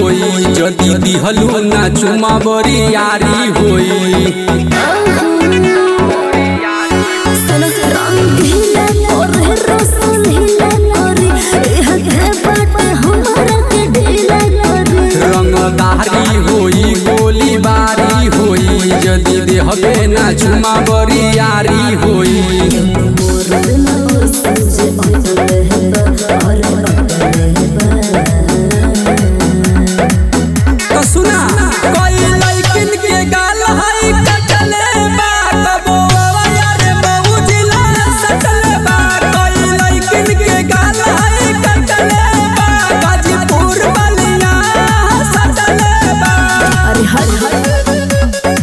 होई जदी दिहलू ना चुमा बरी यारी होई सुनो रंगीला करे रसलीला करे एह के बाटे हमरा के ढीला करे रंगदारी होई गोली बारी होई जदी देहबे ना चुमा बरी यारी होई मोर ना सूझे अटले है और अटले है तो सुना कोई लइकिन के गाल हई कटले बा कबो यार बहुजिला सटले बा कोई लइकिन के गाल हई कटले बा गाजीपुर बलिया सटले बा अरे हर हर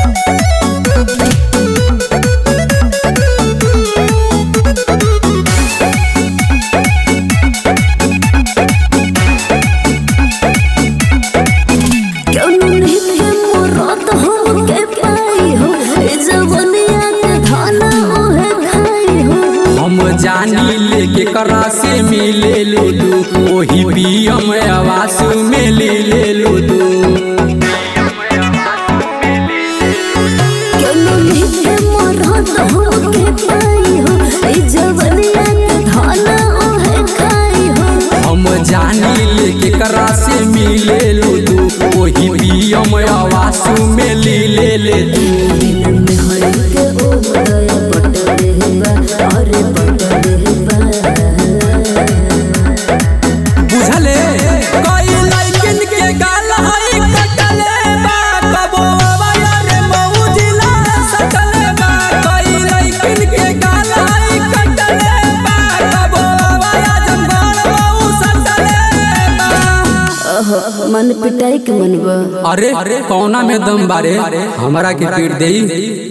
क्यों नहीं के मुराद हम के पाई हो ए जवनिया के धाना ओहे खाई हो हम जानी लेके करा से मिले लूदू ओही पियम आवास में ले ले लूदू क्यों नहीं के मुराद हम के पाई हो ए जवनिया के धाना ओहे खाई हो हम जानी लेके करा से मिले लूदू ओही पियम आवास में ले ले ले दू दिन में हर के ओ दया बटले बा अरे बटले बा बुझले कोई लइकिन के गाल हई कटले बा कबो रे मौजिला सटले बा कोई लइकिन के गाल हई कटले बा कबो आजमगढ़ मऊ सटले बा मन पिटाई के मनवा अरे कौना में दम बारे हमरा के पीट देई